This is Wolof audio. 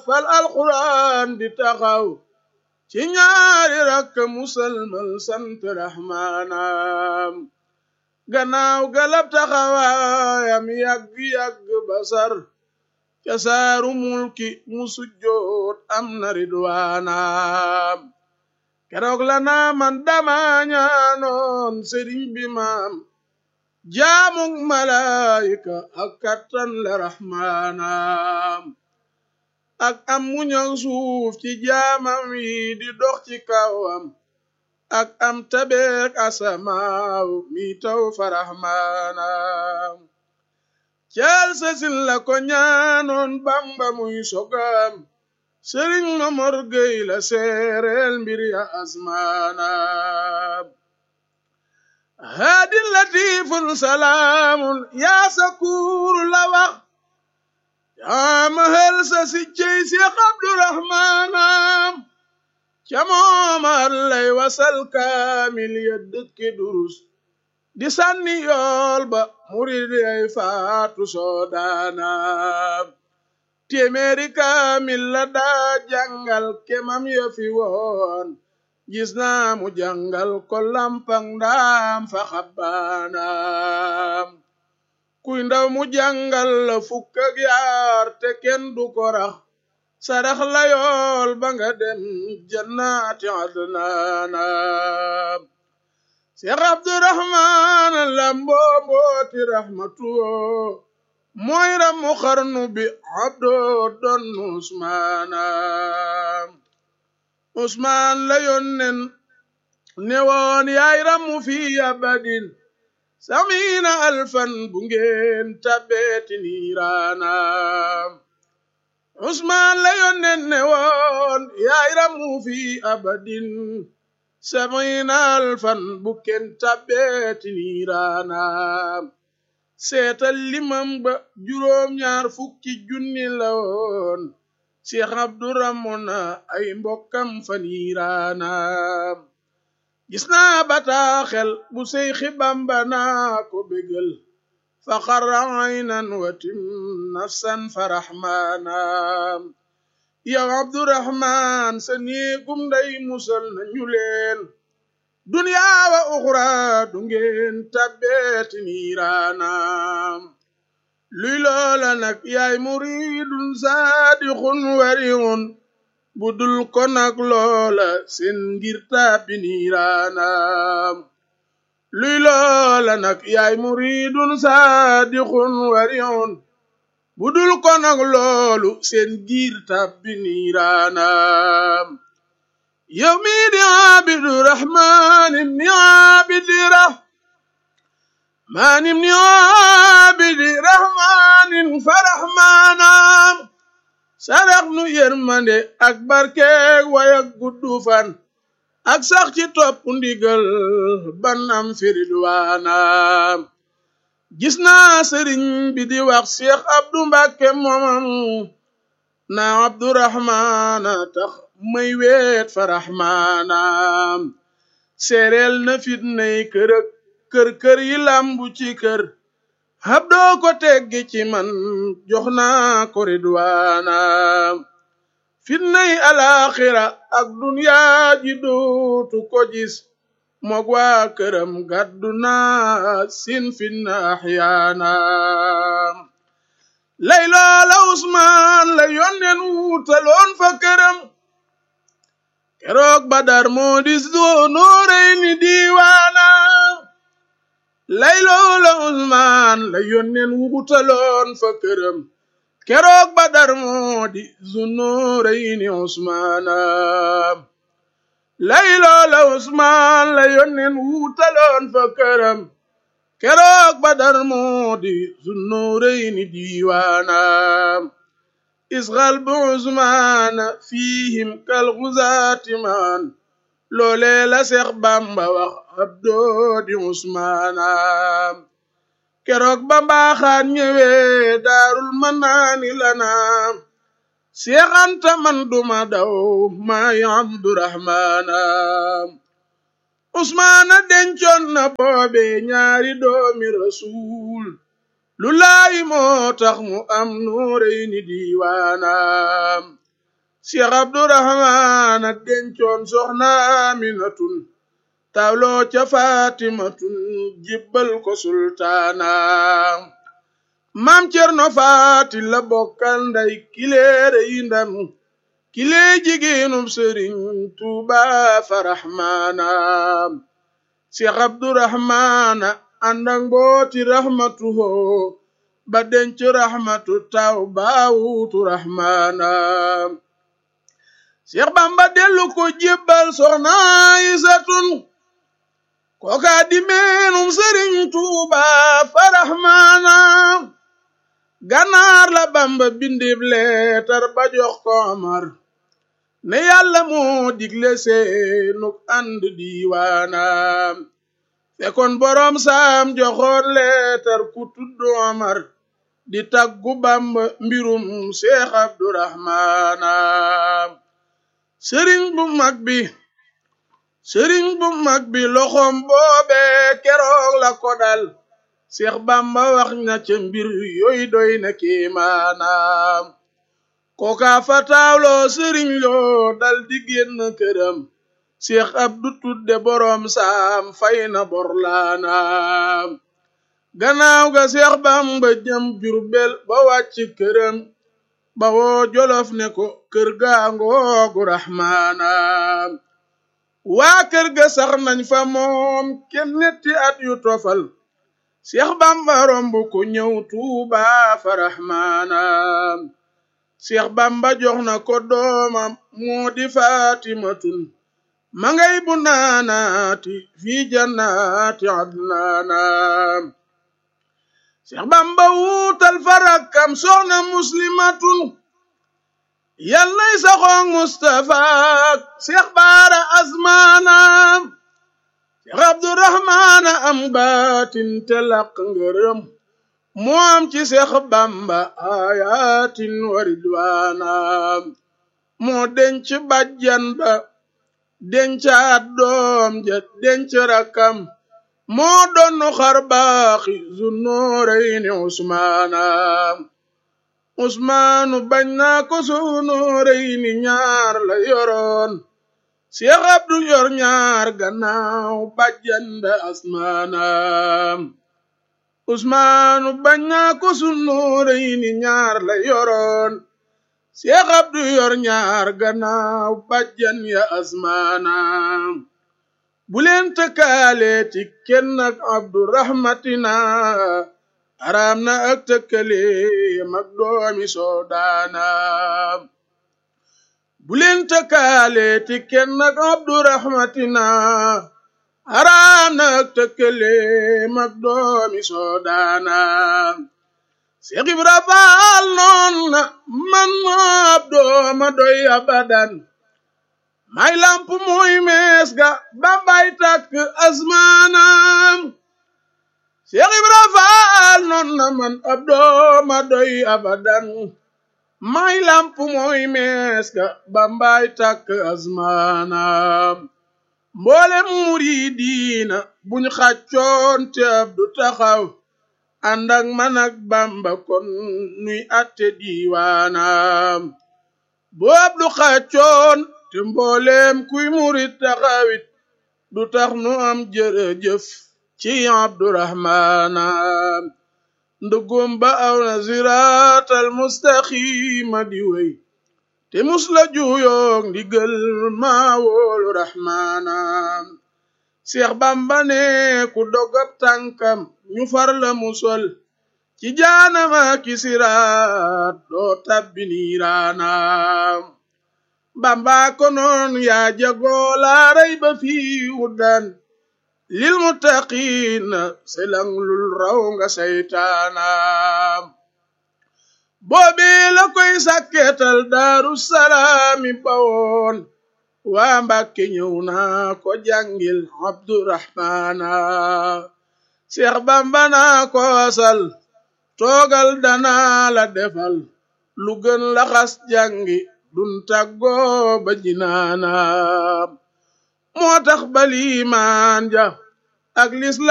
fal alquran di taxaw ci ñaari rakk musalmal sant rahmaanam gannaaw galab taxawaayam yàgg-yàgg basar ca saaru mulki mu sujjoot am na ridwaanam keroog la naa man dama ñaanoon sëriñ bi maam jaamug malaayika ak kattan la rahmaanam ak am muñal suuf ci jaamam yi di dox ci kawam ak am tabeek asamaaw mi taw fa rahmaanam caal sasin la ko ñaanoon bamba muy sogam sëriñ mamor gey la seereel mbir ya asmaanam haadin latifun salaamun yaa sakuuru la wax yaa mahal sa si cey si abdurahmaanam ca moomar lay wasal kaamil ya dëkke durus di sànni yool ba murid ay faatu soodaanam téeméeri kaamil la daa jàngal kemam ya fi woon gis naa mu jàngal ko lampang ndaam fa xabbaanam kuy ndaw mu jàngal la fukk ak yaar te kenn du ko rax sarax la yool ba nga dem jannaati adnaanam Seex Abdurahmaan lamboo mbooti rahmatuwo mooy ramu xarnu bi abdoo doon Usmaanam Usmaan la yónnen ne woon yaay ramu fi abadin samiina alfan bu ngeen tabbeeti niiraanam Usmaan la yónnen ne woon yaay ramu fi abadin samiina alfan bu ngeen tabbeeti niiraanam seetal limam ba juróom ñaar fukki junni la woon Seex Abduramuna ay mbokkam fa niiraanam gis naa bataaxel bu Seyxi Bamba naa ko bégal fa xarra aynan watim nafsan fa raxmaanam yow Abdurahmaan sa néegum nday musal na ñu leen duniyaa wa uxra du ngeen tabbeeti niiraanam luy loola nag yaay muridun saadixun wariun budul ko nag loola seen ngir tàbbi niiraanam luy loola nag yaay muridun saadixun wariun budul ko nag loolu seen ngir tàbbi niiraanam yow mi di abidu rahmaan ibni abidi rah maan ibni abidi rahmaanin fa rahmaanam sarax nu yërmande ak barkeeg wayak guddu fan ak sax ci topp ndigal ban am firidwaanam gis naa sëriñ bi di wax Cheikh Abdu Mbàkke moomam na Abdurahmaana tax may weet fa rahmaanam seereel na fitnay kër ak kër kër yi lambu ci kër hab doo ko teggi ci man jox naa ko ridwaanam fitnay alaxira ak dunyaa ji dootu ko gis moog waa këram gàddu naa sin fitna axyaanam lay loola Usmaan la yónneen wuutaloon fa këram keroog Badar moo di Zu Nuurayni diiwaanam lay loola Usmaan la yónneen wuutaloon fa këram keroog Badar moo di Zu Nuurayni Usmaanam lay loola Usmaan la yónneen wuutaloon fa këram keroog Badar moo di Zu Nuurayni diiwaanam isxal bu Usmaana fiihim kal xuzaati maan loolee la Seex Bamba wax abdoo di Usmaanam keroog ba mbaaxaan ñëwee daarul manaani lanaam Seex Anta man duma daw maay Abdurahmaanam Usmaana dencoon na boobe ñaari doomi rasuul lu laay moo tax mu am nuureyni diiwaanam Cheikh Abdourahman a dencoon soxna Aminatun tawloo ca Fatimatun jibbal ko sultaana maam Cerno Faati la bokkal nday kileere yi ndanu kilee jigéenum Sëriñ Tuuba faraxmaana Cheikh Abdourahmana ànd ak mbooti raxmatu hoo ba denc raxmatu taw baawutu raxmaana Cheikh Bamba dellu ko jébbal soxna Aysatun kooka di meenum Sëriñ Tuuba faraxmaana ganaar la Bamba bindib leetar ba jox ko Omar ne yàlla moo digle seenuk ànd diiwaanam fekkoon boroom saam joxoon leetar ku tudd Omar di taggu Bamba mbirum Seex Abdurahmaana sëriñ bu mag bi sëriñ bu mag bi loxoom boobe keroog la ko dal Seex Bamba wax na ca mbir yooyu doy na kéemaanaam kooka fa taawloo sëriñ loo dal di génn këram Seex Abdu tudde boroom saam fay na borlaanaam gannaaw ga Seex Bamba jëm Jurbel ba wàcc këram ba woo Jolof ne ko kër gaa ngoogu raxmaanaam waa kër ga sax nañ fa moom kenn netti at yu tofal Seex Bamba romb ko ñëw Tuuba fa raxmaanaam Seex Bamba jox na ko doomam moo di Faatimatun ma ngay bu naanaati fi jannaati adnaanaam Seex Bamba wuutal farakam soxna muslimatun yal nay saxoog Mustafa Seex Baara asmaanaam Seex Abdurahmaana am baatin te laq ngërëm moo am ci Seex Bamba ayatin wa ridwaanaam moo denc bajjan ba dencaat doom ja denc rakam moo donnu xar baaxi Zunnurayni Usmaana Usmaanu bañ naa ko Zunnurayni ñaar la yoroon Seex Abdu yor ñaar gannaaw bajjan ba Asmaana Usmaanu bañ naa ko Zunnurayni ñaar la yoroon Seex Abdu yor ñaar gannaaw bajjan ya Asmaana bu leen tëkkaaleeti kenn ak Abdu rahmatina araam na ak tëkkale mag doomi Soodaana bu leen tëkkaaleeti kenn ak Abdu rahmatina araam na ak tëkkale mag doomi Soodaana Seex Ibra Faal noon na man Abdu ma doy abadan may lamp mooy mees ga Bambay takk asmaanam Seex Ibra Faal noon na man Abdu ma doy abadan may lamp mooy mees ga Bambay takk asmaanam mboolem muridiina buñ xàccoon te Abdu taxaw ànd ak man ak Bamba kon nuy atte diiwaanam boo Abdu xàccoon te mboolem kuy murit taxawit du tax nu am jërëjëf ci Abdurahmaana ndëggoom ba aw na siraatal mustaqima di wey te musla juyoog ndigal maa woolu Rahmaana Seex Bamba ne ku dogab tànkam ñu far la musol ci jaanama ki siraat doo tabbi niiraanaam Bamba konoon yaa jagoo laa rayba fii hudan lil muttaqiina selang lul raw nga saytaanaam boobee la koy sakketal daaru salaami bawoon waa Mbàkke ñëw naa ko jàngil Abdurahmaana Seex Bamba naa ko asal toogal danaa la defal lu gën laxas jàngi dun tàggoo ba jinaanaam moo tax balimaan ja ak lisla